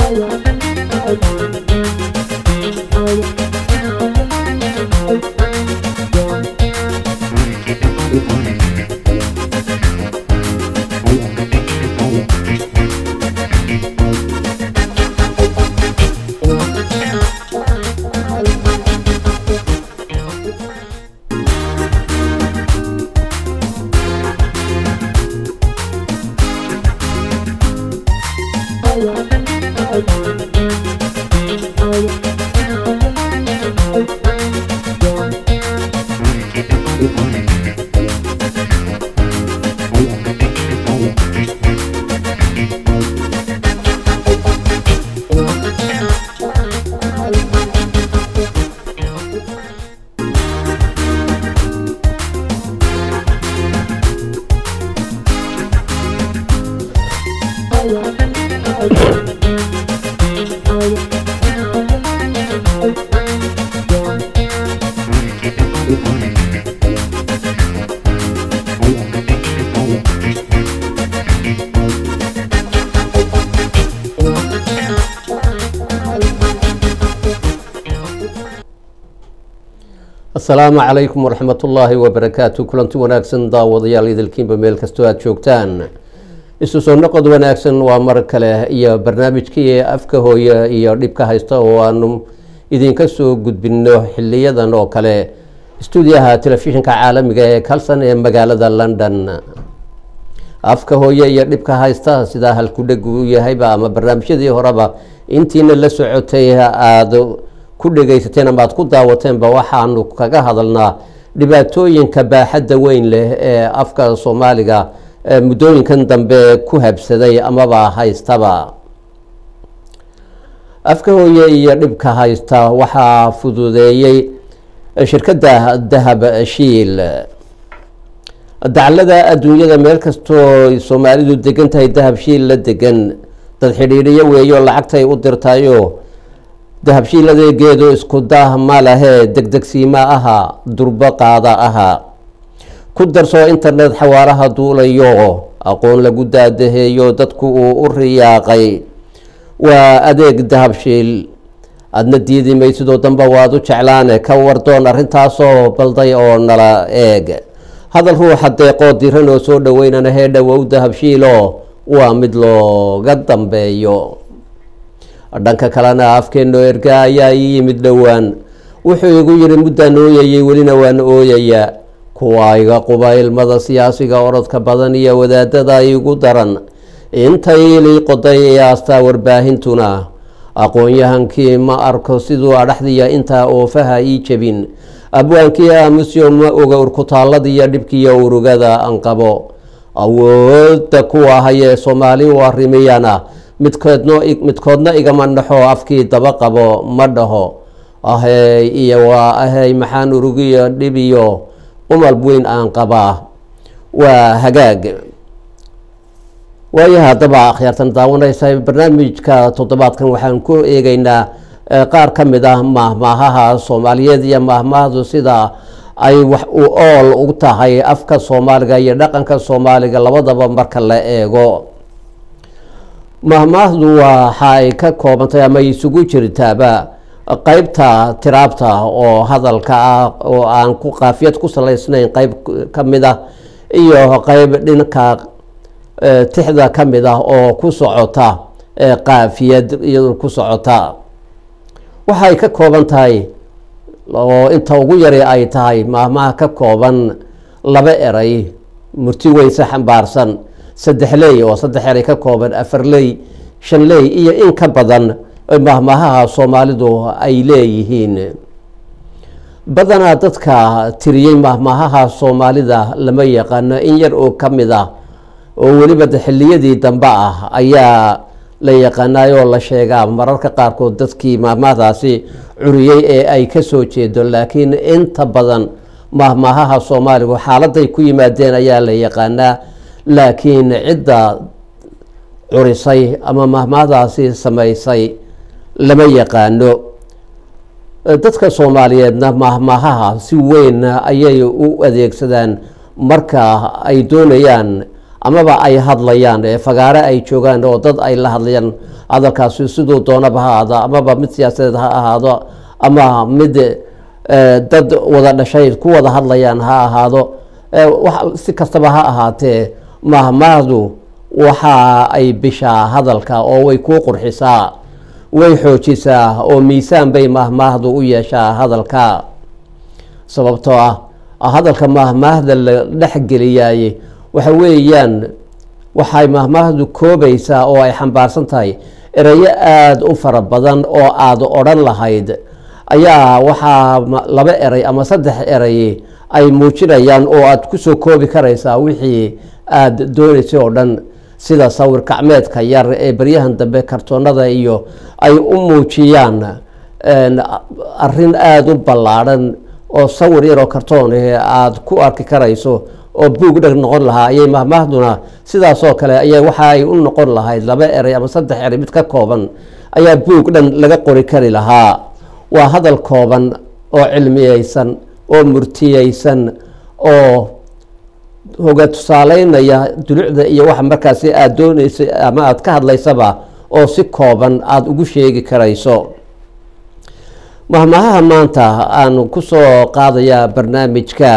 asalaamu calaykum waraxmat ullaahi wabarakaatu kulanti wanaagsan daawadayaal idilkiinba meel kastoo aada joogtaan isu soo noqod wanaagsan waa mar kale iyo barnaamijkii afka hooye iyo dhibka haysta oo aanu idinka soo gudbino xiliyadan oo kale stuudiyaha telefishinka caalamiga ee kalson ee magaalada london afka hooye iyo dhibka haysta sidaa halkudheg u yahayba ama barnaamijyadii horeba intiina la socotay aada ku dhegaysateen ama aada ku daawateenba waxaanu kaga hadalnaa dhibaatooyinka baaxadda weyn leh ee afka soomaaliga muddooyinkan dambe ku habsaday amaba haystaba afka hooye iyo dhibka haysta waxaa fududeeyey shirkadda dahab shiil daclada adduunyada meel kastoo soomaalidu degan tahay dahab shiil la degan dad xidhiidhiyo weeyo lacagtay u dirtayo dahabshiil adeegeedu isku dah ma lahee degdegsiima aha durbo qaada aha ku darsoo internet xawaaraha duulayo aqoon lagu daadaheeyo dadku uu u riyaaqay waa adeeg dahabshiil adna diidi maysidoo danba waad u jeclaane ka wardoon arrintaasoo balday oo nala eeg hadal ruuxa deeqoo diran oo soo dhaweynana hee dhowow dahabshiilo waa mid looga dambeeyo dhanka kalena afkeenno erga ayaa ii yimid dhowaan wuxuu igu yidhi muddaan ooyayay welina waan ooyayaa kuwa iga quba ilmada siyaasiga orodka badan iyo wadaadada igu daran intay ilii qoday ee astaa warbaahintuna aqoon-yahankii ma arko siduu adhaxdiya intaa oofaha ii jebin abwaankii aamusyo ma oga urkutaalladiiyo dhibkiiyo urugada aan qabo awoodda kuwa hayee soomaali u arrimiyana midkoodno midkoodna igama dhaxo afkii daba qabo ma dhaho ahey iyo waa ahey maxaan urugiyo dhibiyo umal weyn aan qabaa waa hagaag waayo haddaba akhyaartan daawanaysa barnaamijka toddobaadkan waxaan ku eegeynaa qaar ka mid ah mahmaahaha soomaaliyeed iyo mahmaahdu sida ay wax u ool u tahay afka soomaaliga iyo dhaqanka soomaaliga labadaba marka la eego mahmaahdu waxa ay ka koobantay ama isugu jirtaaba qeybta tiraabta oo hadalka ah oo aan ku qaafiyad ku salaysnayn qeyb ka mid ah iyo qeyb dhinka tixda ka mid ah oo ku socota qaafiyad iyado ku socota waxay ka kooban tahay oo inta ugu yari ay tahay mahmaha ka kooban laba eray murti weyse xambaarsan saddex ley oo saddex eray ka kooban afar ley shan ley iyo in ka badan mahmahaha soomaalidu ay leeyihiin badanaa dadka tiriyey mahmahaha soomaalida lama yaqaano in yar oo ka mid ah oo weliba xilliyadii dambe ah ayaa la yaqaanaayoo la sheegaa mararka qaarkood dadkii mahmahdaasi curiyey ee ay ka soo jeedo laakiin inta badan mahmahaha soomaaligu xaaladay ku yimaadeen ayaa la yaqaanaa laakiin cidda curisay ama mahmahdaasi samaysay lama yaqaano dadka soomaaliyeedna mahmahaha si weyn ayay u adeegsadaan marka ay doonayaan amaba ay hadlayaan ee fagaare ay joogaan oo dad ay la hadlayaan hadalkaasi siduu doonaba ha ahaado amaba mid siyaasadeed ha ahaado ama mid dad wada dhashay ku wada hadlayaan ha ahaado si kastaba ha ahaatee mahmaahdu waxa ay bishaa hadalka oo way kuu qurxisaa way xoojisaa oo miisaan bay mahmaahdu u yeeshaa hadalka sababtoo ah hadalka mahmaahda la dhexgeliyaye waxa weeyaan waxay mahmaahdu koobaysaa oo ay xambaarsan tahay erayo aada u fara badan oo aada odhan lahayd ayaa waxaa laba eray ama saddex eray ay muujinayaan oo aada kusoo koobi karaysaa wixii aada doonaysay oo dhan sida sawir kacmeedka yar ee beryahan dambe kartoonada iyo ay u muujiyaan arin aada u ballaadhan oo sawir yaroo kartoon aada ku arki karayso oo buug dheg noqon lahaa ayay mahmaahduna sidaasoo kale aya waxa ay u noqon lahayd laba eray ama saddex eray mid ka kooban ayaa buug dhan laga qori kari lahaa waa hadal kooban oo cilmiyeysan oo murtiyeysan oo hoga tusaaleynaya dulucda iyo waxa markaasi aada dooneysa ama aada ka hadlaysaba oo si kooban aada ugu sheegi karayso mahmahaha maanta aan kusoo qaadayaa barnaamijka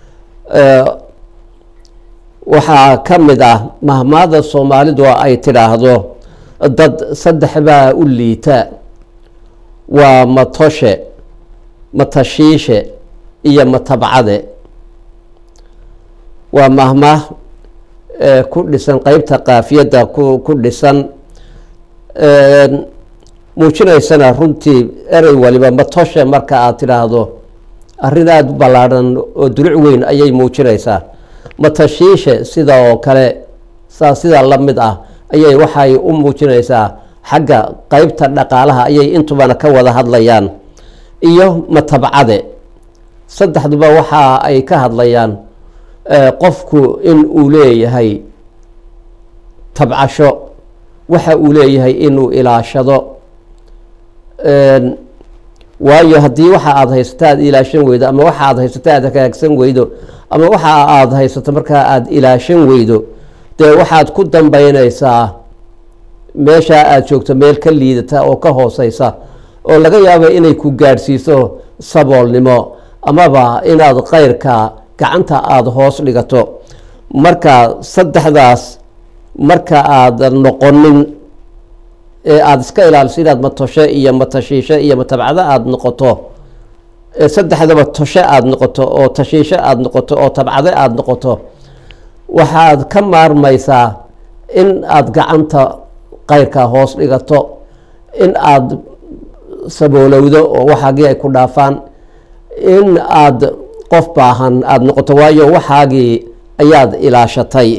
waxaa ka mid ah mahmaahda soomaalidu ay tidhaahdo dad saddex baa u liita waa matoshe matashiishe iyo matabcade waa mahmaah ku dhisan qeybta kaafiyadda ku dhisan muujinaysana runtii erey waliba matoshe marka aad tidhaahdo arrin aada u ballaadhan oo duluc weyn ayay muujinaysaa matashiishe sida oo kale saa sidaa la mid ah ayay waxay u muujinaysaa xagga qeybta dhaqaalaha ayay intubana ka wada hadlayaan iyo matabcade saddexduba waxa ay ka hadlayaan qofku in uu leeyahay tabcasho waxa uu leeyahay inuu ilaashado waayo haddii waxa aada haysato aada ilaashan weydo ama waxa aada haysato aada hagaagsan weydo ama waxa aada haysato markaa aada ilaashan weydo dee waxaad ku dambeyneysaa meeshaa aada joogto meel ka liidata oo ka hooseysa oo laga yaabo inay ku gaadhsiiso saboolnimo amaba inaad keyrka gacanta aada hoos dhigato marka saddexdaas marka aada noqonin ee aada iska ilaaliso inaad matoshe iyo matashiishe iyo matabcado aada noqoto saddexdaba toshe aada noqoto oo tashiishe aada noqoto oo tabcade aada noqoto waxaad ka maarmaysaa in aada gacanta keyrka hoos dhigato in aada saboolowdo oo waxaagii ay ku dhaafaan in aada qof baahan aada noqoto waayo waxaagii ayaad ilaashatay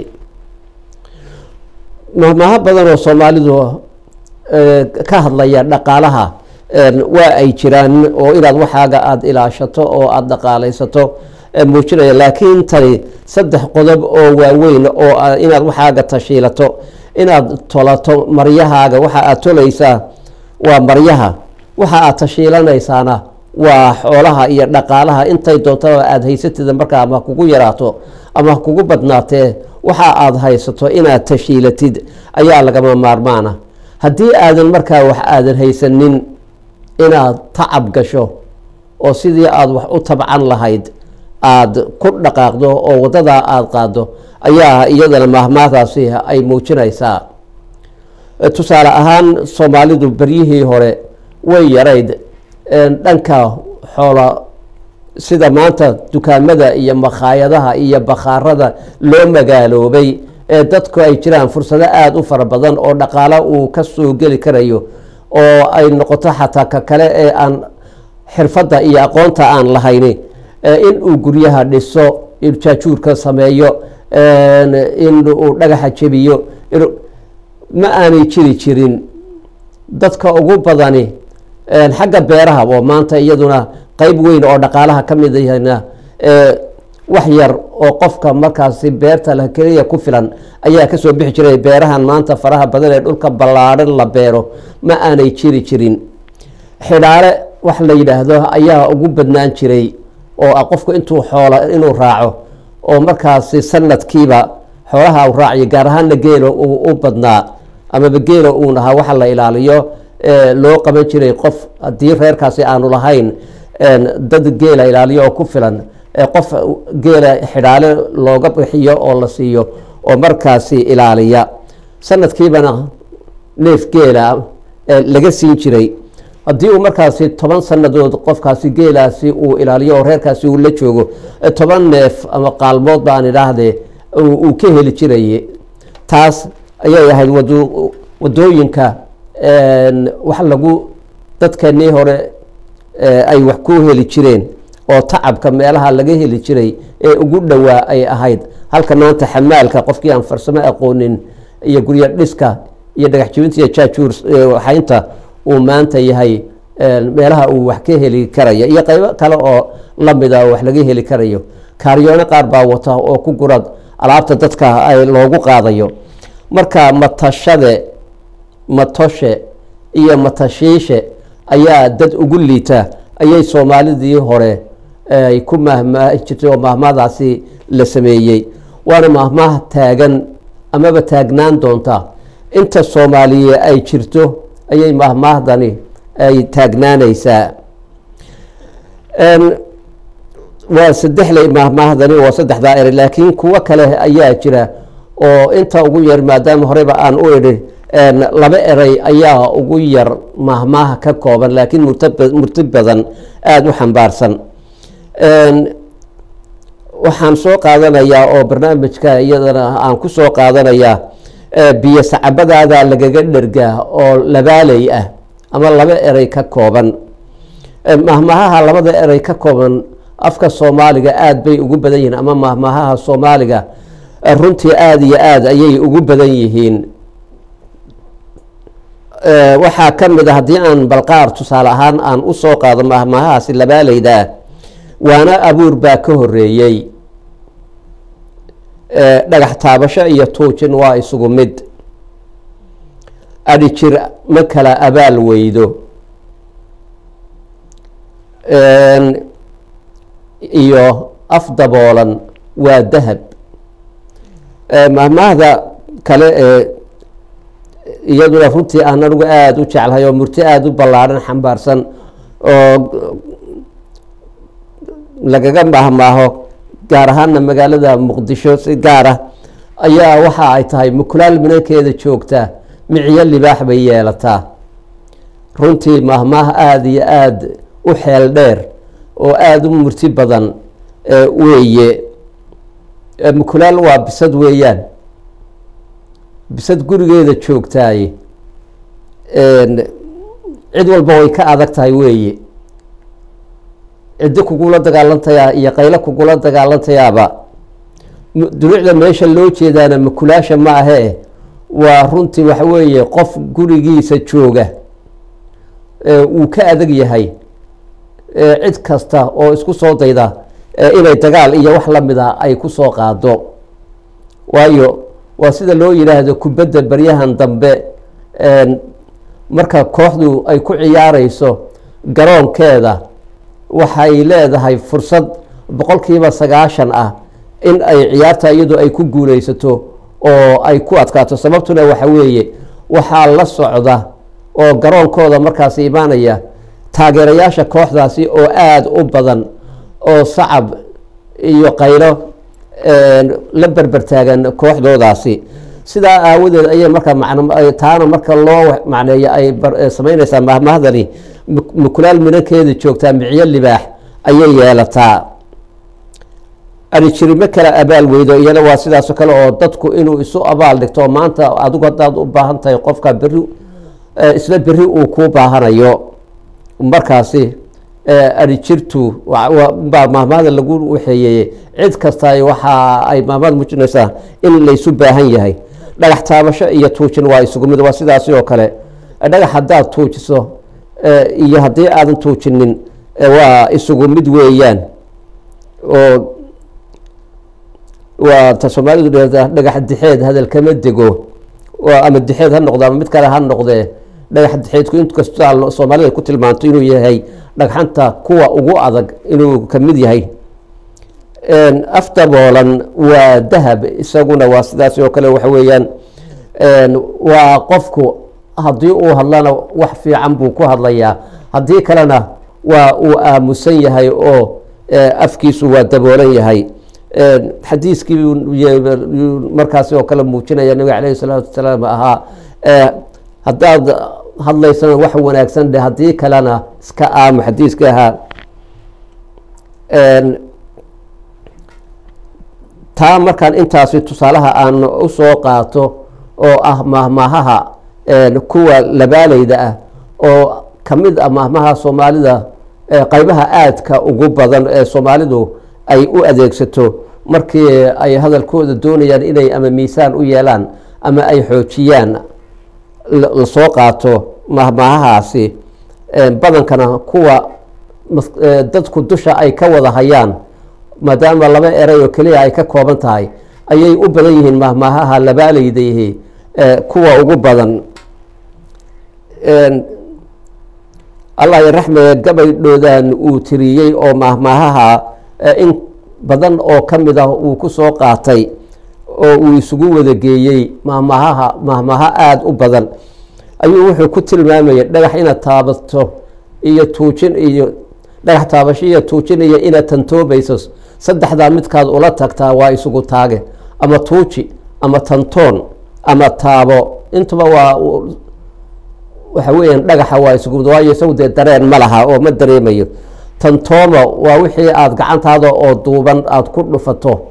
mahmaaho badan oo soomaalidu ka hadlaya dhaqaalaha waa ay jiraan oo inaad waxaaga aada ilaashato oo aada dhaqaalaysato muujinaya laakiin tani saddex qodob oo waaweyn oo inaad waxaaga tashiilato inaad tolato maryahaaga waxa aad tolaysaa waa maryaha waxa aad tashiilanaysaana waa xoolaha iyo dhaqaalaha intay doontaba aada haysatida markaa ama kugu yaraato ama kugu badnaatee waxa aada haysato inaad tashiilatid ayaa lagama maarmaana haddii aadan markaa wax aadan haysanin inaad tacab gasho oo sidii aada wax u tabcan lahayd aada ku dhaqaaqdo oo waddadaa aada qaado ayaa iyadana mahmaahdaasi ay muujinaysaa tusaale ahaan soomaalidu beryihii hore way yarayd dhanka xoola sida maanta dukaamada iyo makhaayadaha iyo bakhaarada loo magaaloobay ee dadku ay jiraan fursado aada u fara badan oo dhaqaalo uu ka soo geli karayo oo ay noqoto xataa ka kale ee aan xirfadda iyo aqoonta aan lahayni in uu guryaha dhiso in jaajuurka sameeyo in uu dhagaxa jebiyo ma aanay jiri jirin dadka ugu badani xagga beeraha oo maanta iyaduna qeyb weyn oo dhaqaalaha ka mid yahna wax yar oo qofka markaasi beerta la keliya ku filan ayaa kasoo bixi jiray beerahan maanta faraha badan ee dhulka ballaadhan la beero ma aanay jiri jirin xidhaale wax la yidhaahdo ayaa ugu badnaan jiray oo ah qofku intuu xoola inuu raaco oo markaasi sanadkiiba xoolaha u raaciyo gaar ahaanna geelo uu u badnaa amaba geela uun ahaa waxa la ilaaliyo loo qaban jiray qof haddii reerkaasi aanu lahayn dad geela ilaaliyo oo ku filan qof geela xidhaale looga bixiyo oo la siiyo oo markaasi ilaaliya sanadkiibana neef geela laga siin jiray haddii uu markaasi toban sanadood qofkaasi geelaasi uu ilaaliyo oo reerkaasi uu la joogo toban neef ama qaalmood baan idhaahdee uu ka heli jiray taas ayay ahayd wadooyinka wax lagu dadkeenii hore ay wax ku heli jireen oo tacabka meelaha laga heli jiray ee ugu dhowaa ay ahayd halka maanta xamaalka qofkii aan farsamo aqoonin iyo guryo dhiska iyo dhagax jibinta iyo jaajuur waxaynta uu maanta yahay meelaha uu wax ka heli karaya iyo qeybo kale oo lamida oo wax laga heli karayo kaaryoone qaar baa wata oo ku gurad alaabta dadka ay loogu qaadayo marka matashade matoshe iyo matashiishe ayaa dad ugu liita ayay soomaalidii hore ay ku mahmaahi jirtay oo mahmaadaasi la sameeyey waana mahmaah taagan amaba taagnaan doonta inta soomaaliye ay jirto ayay mahmaahdani ay taagnaanaysaa waa saddexley mahmaahdani waa saddexdaa eri laakiin kuwo kale ayaa jira oo inta ugu yar maadaama horeyba aan u idhi laba erey ayaa ugu yar mahmaaha ka kooban laakiin murti badan aada u xambaarsan waxaan soo qaadanayaa oo barnaamijka iyadana aan ku soo qaadanayaa biyo sacabadaada lagaga dhergaa oo labaaley ah ama laba erey ka kooban mahmahaha labada erey ka kooban afka soomaaliga aada bay ugu badan yihiin ama mahmahaha soomaaliga runtii aada iyo aada ayay ugu badan yihiin waxaa ka mid a haddii aan balqaar tusaale ahaan aan u soo qaado mahmahahaasi labaaleydaa waana abuur baa ka horeeyey dhagax taabasho iyo tuujin waa isugu mid adhi jir ma kala abaal weydo iyo af daboolan waa dahab mahmaahda kale ee iyaduna runtii aan anigu aada u jeclahay oo murti aada u ballaadhan xambaarsan oo lagaga mahmaaho gaar ahaana magaalada muqdisho si gaara ayaa waxa ay tahay mukulaal minankeeda joogta miciyo libaax bay yeelataa runtii mahmaah aada iyo aada u xeel dheer oo aada u murti badan weeye mukulaal waa bisad weeyaan bisad gurigeeda joogtaay cid walba way ka adag tahay weeye ciddi kugula dagaalantayaa iyo qaylo kugula dagaalantayaaba dunuucda meesha loo jeedaana makulaasha ma ahee waa runtii waxa weeye qof gurigiisa jooga wuu ka adag yahay cid kasta oo isku soo dayda inay dagaal iyo wax lamida ay ku soo qaado waayo waa sida loo yidhaahdo kubadda baryahan dambe marka kooxdu ay ku ciyaareyso garoonkeeda waxay leedahay fursad boqolkiiba sagaashan ah in ay ciyaarta iyadu ay ku guuleysato oo ay ku adkaato sababtuna waxa weeye waxaa la socda oo garoonkooda markaasi imaanaya taageerayaasha kooxdaasi oo aada u badan oo sacab iyo qaylo la berbertaagan kooxdoodaasi sidaa aawadeed ayay marka taana marka loo macneeyo ay samaynaysaa mahmahdani mukulaal minankeeda joogtaa micyo libaax ayay yeelataa arijirimo kale abaal weydo iyana waa sidaasoo kale oo dadku inuu isu abaal dhigto maanta adigu haddaad u baahan tahay qofka beri isla beri uu kuu baahanayo markaasi arijirtu baa mahmahda lagu waxeeyey cid kasta waxa ay mahmahda muujinaysaa in laysu baahan yahay dhagax taabasho iyo tuujin waa isugu mid waa sidaasi oo kale dhagax haddaad tuujiso iyo haddii aadan tuujinin waa isugu mid weeyaan oo waa ta soomaalidu dheerta dhagax dixeed hadal kama dego ama dixeed ha noqdo ama mid kale ha noqdee dhagax dixeedku inkasta soomaalida ku tilmaanto inuu yahay dhagxanta kuwa ugu adag inuu kamid yahay af daboolan waa dahab isaguna waa sidaas oo kale waxa weeyaan waa qofku haddii uu hadlana wax fiican buu ku hadlayaa haddii kalena waa uu aamusan yahay oo afkiisu waa daboolan yahay xadiiskii markaasi oo kale muujinaya nabiga caleyhi salaatu wasalaam ahaa haddaad hadlaysana wax wanaagsan dhe haddii kalena iska aamu xadiiskii ahaa taa markaan intaasi tusaalaha aan usoo qaato oo ah mahmahaha kuwa labaaleyda ah oo kamid ah mahmaha soomaalida qeybaha aadka ugu badan ee soomaalidu ay u adeegsato markii ay hadalkooda doonayaan inay ama miisaan u yeelaan ama ay xoojiyaan lasoo qaato mahmahahaasi badankana kuwa dadku dusha ay ka wada hayaan maadaama laba eray oo keliya ay ka kooban tahay ayay u badan yihiin mahmaahaha labaaleydayihi kuwa ugu badan allah raxme gabaydhoodan uu tiriyey oo mahmaahaha in badan oo ka mid ah uu ku soo qaatay oo uu isugu wada geeyey mahmaahaha mahmaaha aada u badan ayuu wuxuu ku tilmaamayay dhagax inaad taabato iyo tuujin iyo dhagax taabasho iyo tuujin iyo inaad tantoobayso saddexdaa midkaad ula tagtaa waa isugu taage ama tuuji ama tantoon ama taabo intuba waa waxa weeyaan dhagaxa waa isugu waayo isagu dee dareen ma laha oo ma dareemayo tantooma waa wixii aada gacantaada oo duuban aada ku dhufato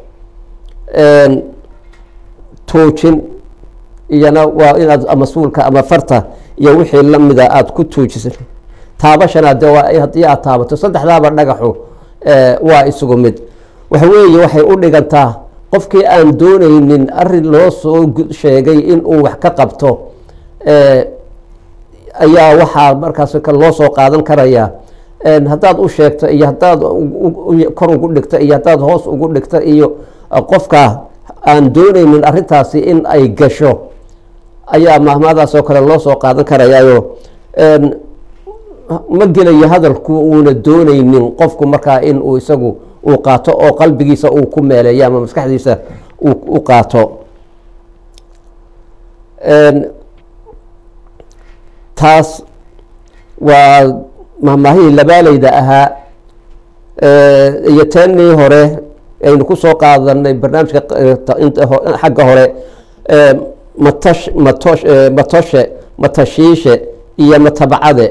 tuujin iyana waa inaad ama suulka ama farta iyo wixii lamida aada ku tuujisa taabashana de waa haddii aad taabato saddexdaaba dhagaxu waa isugu mid waxa weeye waxay u dhigantaa qofkii aan dooneynin arin loo soo sheegay in uu wax ka qabto ayaa waxaa markaas loo soo qaadan karaya haddaad u sheegto iyo haddaad kor ugu dhigto iyo haddaad hoos ugu dhigto iyo qofka aan dooneynin arintaasi in ay gasho ayaa mahmaadaas oo kale loo soo qaadan karayaayo ma gelayo hadalku uuna dooneynin qofku markaa in uu isagu uu qaato oo qalbigiisa uu ku meeleeyo ama maskaxdiisa u qaato taas waa mahmaahihii labaaleyda ahaa iyo teenii hore aynu kusoo qaadanay barnaamijka xagga hore matash matosh matoshe matashiishe iyo matabacade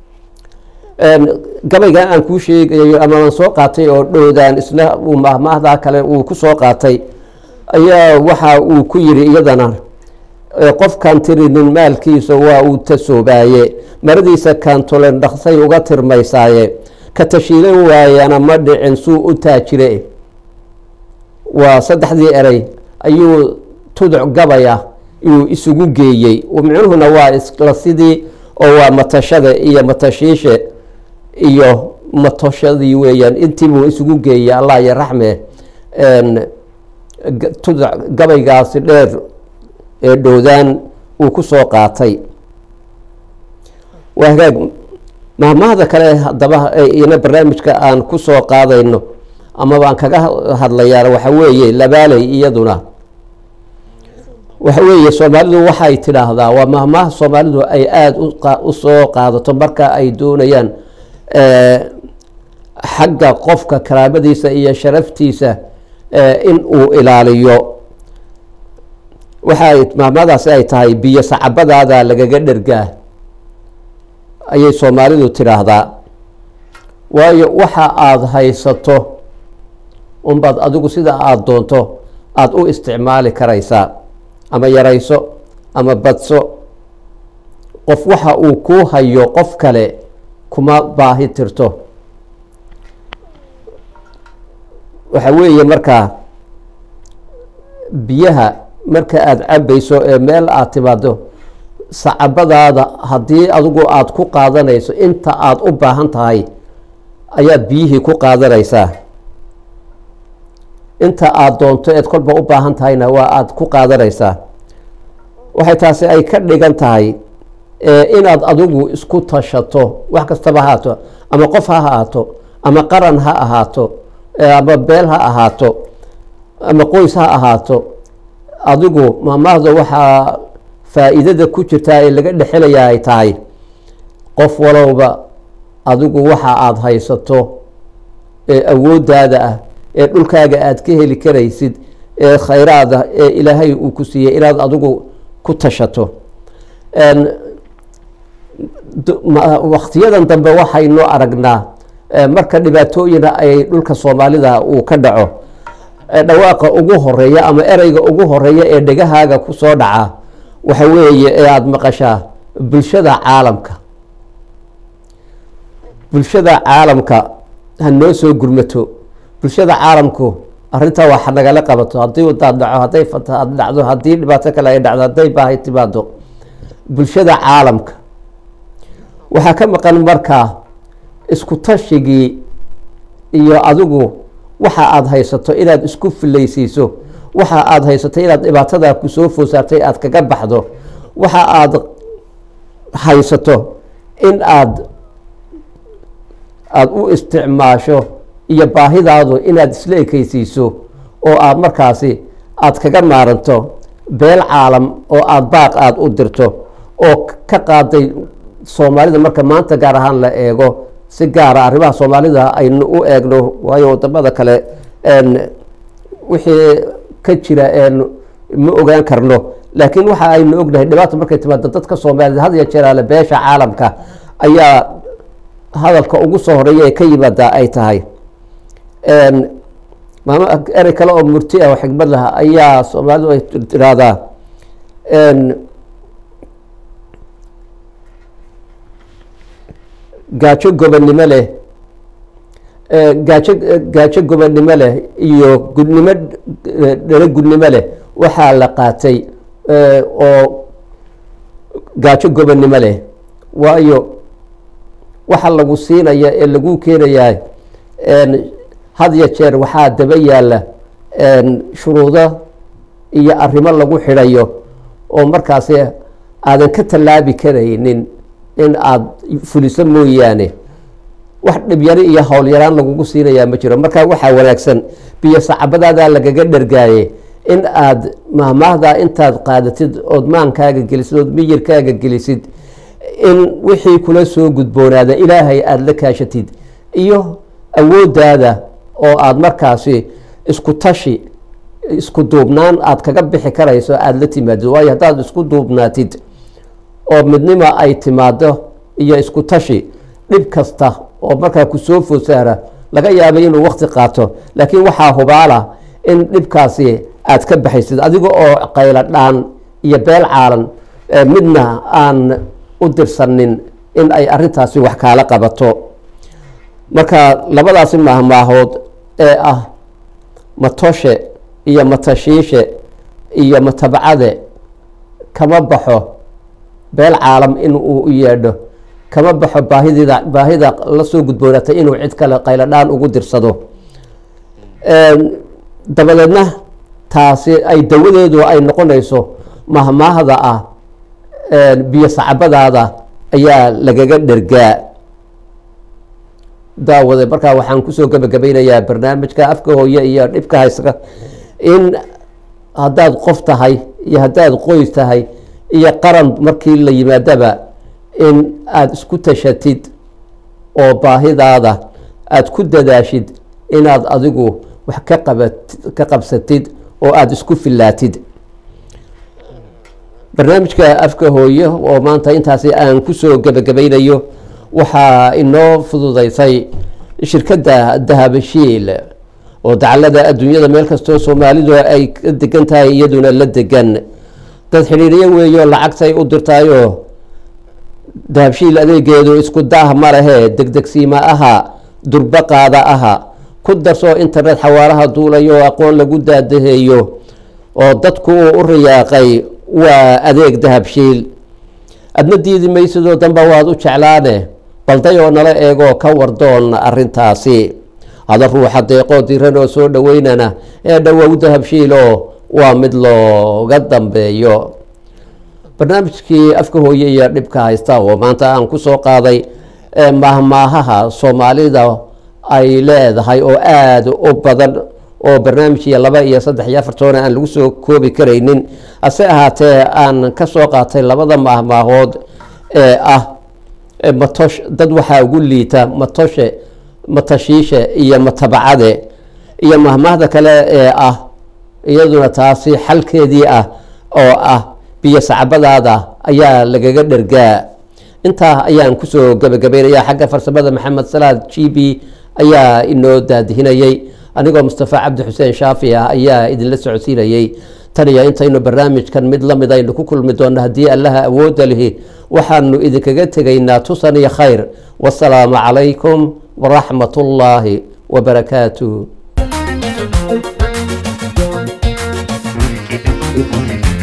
gabaygan aan kuu sheegayo ama aan soo qaatay oo dhowdaan isna uu mahmaahdaa kale uu ku soo qaatay ayaa waxa uu ku yiri iyadana qofkan tirinin maalkiisa waa uu tasoobaaye maradiisa kaantolen dhaqsay uga tirmaysaaye ka tashiilan waayana ma dhicin suu u taajire waa saddexdii erey ayuu tuduc gabaya iyuu isugu geeyey micnuhuna waa isla sidii oo waa matashada iyo matashiishe iyo matoshadii weeyaan intiibuu isugu geeyey allah iyo raxme tuduc gabaygaasi dheer ee dhowdaan uu ku soo qaatay waa hagaag mahmahda kale haddaba ina barnaamijka aan ku soo qaadayno amaba aan kaga hadlayaan waxa weeye labaaley iyaduna waxa weeye soomaalidu waxay tidhaahdaa waa mahmaha soomaalidu ay aada u soo qaadato marka ay doonayaan xagga qofka karaamadiisa iyo sharaftiisa in uu ilaaliyo waxay mahmadaasi ay tahay biyo sacabadaada lagaga dhergaa ayay soomaalidu tidhaahdaa waayo waxa aada haysato unbaad adigu sida aada doonto aada u isticmaali karaysaa ama yarayso ama badso qof waxa uu kuu hayo qof kale kuma baahi tirto waxa weeye markaa biyaha marka aada cabayso ee meel aada timaado sacabadaada haddii adigu aada ku qaadanayso inta aada u baahan tahay ayaad biyihii ku qaadanaysaa inta aada doonto eed kolba u baahan tahayna waa aada ku qaadanaysaa waxay taasi ay ka dhigan tahay inaad adigu isku tashato wax kastaba haato ama qof ha ahaato ama qaran ha ahaato ama beel ha ahaato ama qoys ha ahaato adigu maamaahda waxaa faa-iidada ku jirtaa ee laga dhexelayaa ay tahay qof walowba adigu waxa aada haysato ee awooddaada ah ee dhulkaaga aada ka heli karaysid ee khayraada ee ilaahay uu ku siiyey inaad adigu ku tashato waktiyadan dambe waxaynu aragnaa marka dhibaatooyina ay dhulka soomaalida uu ka dhaco dhawaaqa ugu horeeya ama ereyga ugu horeeya ee dhegahaaga kusoo dhaca waxa weeye ee aada maqashaa bulshada caalamka bulshada caalamka ha noo soo gurmato bulshada caalamku arrintaa wax nagala qabato haddii daad dhaco hadday fatahaad dhacdo haddii dhibaato kale ay dhacdo hadday baahi timaado bulshada caalamka waxaa ka maqan markaa isku tashigii iyo adigu waxa aada haysato inaad isku filaysiiso waxa aada haysato inaad dhibaatadaa kusoo foosaartay aada kaga baxdo waxa aada haysato in aad aada u isticmaasho iyo baahidaadu inaad isla ekeysiiso oo aada markaasi aada kaga maaranto beel caalam oo aada baaq aada u dirto oo ka qaaday soomaalida marka maanta gaar ahaan la eego si gaara arrimaha soomaalida aynu u eegno waayo wadamada kale wixii ka jira ma ogaan karno laakiin waxa aynu ognahay dhibaata markay timaado dadka soomaalida had iyo jeeraale beesha caalamka ayaa hadalka ugu soo horeeya ee ka yimaada ay tahay maama erey kale oo murti ah oo xigmad laha ayaa soomaalidu ay tiraahdaa gaajo gobonnimo leh gaajo gaajo gobonnimo leh iyo gudnimo dhalo gudnimo leh waxaa la qaatay oo gaajo gobonnimo leh waayo waxa lagu siinaya ee lagu keenayaa had ya jeer waxaa daba yaalla shuruudo iyo arrimo lagu xidhayo oo markaasi aadan ka tallaabi karaynin in aada fuliso mooyaane wax dhibyari iyo howlyaraan lagugu siinayaa ma jiro markaa waxaa wanaagsan biyo sacabadaadaa lagaga dhergaaye in aada mahmaahdaa intaad qaadatid ood maankaaga gelisid ood miyirkaaga gelisid in wixii kula soo gudboonaada ilaahay aada la kaashatid iyo awooddaada oo aada markaasi isku tashi isku duubnaan aada kaga bixi karayso aada la timaadid waayo haddaad isku duubnaatid oo midnimo ay timaado iyo isku tashi dhib kasta oo markaa kusoo foosaara laga yaabay inuu wakti qaato laakiin waxaa hubaala in dhibkaasi aad ka baxaysid adiga oo qaylo dhaan iyo beel caalan midna aan u dirsanin in ay arintaasi wax kaala qabato marka labadaasi maahmaahood ee ah matoshe iyo matashiishe iyo matabcade kama baxo beel caalam in uu u yeedho kama baxo baahidida baahida la soo gudboonatay inuu cid kale qaylo-dhaan ugu dirsado dabadeedna taasi ay dawadeedu ay noqonayso mahmaahda ah biyo sacabadaada ayaa lagaga dhergaa daawade markaa waxaan kusoo gebagabeynayaa barnaamijka afka hooye iyo dhibka hayska in haddaad qof tahay iyo haddaad qoys tahay iyo qaran markii la yimaadaba in aada isku tashatid oo baahidaada aada ku dadaashid inaad adigu wax ka qabat ka qabsatid oo aada isku fillaatid barnaamijka afka hooye oo maanta intaasi aan kusoo gebagabaynayo waxaa inoo fududeysay shirkadda dahabashiil oo dacalada adduunyada meel kastoo soomaalidu ay ka degan tahay iyaduna la degan dad xidhiiryo weeyo lacagtay u dirtaayoo dahabshiil adeegeedu isku daah ma lehee degdegsiima aha durbaqaada aha ku darsoo internet xawaaraha duulayo oo aqoon lagu daadaheeyo oo dadku uu u riyaaqay waa adeeg dahabshiil adna diidi maysidoo danba waad u jeclaane balday oo nala eegoo ka wardoon arintaasi hada ruuxa deeqoo diran oo soo dhoweynana ee dhowow dahabshiiloo waa mid looga dambeeyo barnaamijkii afka hooye iyo dhibka haysta oo maanta aan kusoo qaaday maahmaahaha soomaalida ay leedahay oo aada u badan oo barnaamij iyo laba iyo saddex iyo afar toona aan lagu soo koobi karaynin hase ahaatee aan ka soo qaatay labada maahmaahood ee ah matosh dad waxaa ugu liita matoshe matashiishe iyo matabacade iyo mahmaahda kale ee ah iyaduna taasi xalkeedii ah oo ah biyo sacbadaada ayaa lagaga dhergaa intaa ayaan kusoo gabagabaynaya xagga farsamada maxamed salaad g b ayaa inoo daadihinayey anigoo mustafa cabdi xuseen shaafi ah ayaa idinla socodsiinayey tan iyo intaynu barnaamijkan mid lamid aynu ku kulmi doonno haddii allaha awoodda lihi waxaanu idinkaga tegaynaa tusan iyo khayr wasalaamu calaykum waraxmat ullaahi wabarakaatuh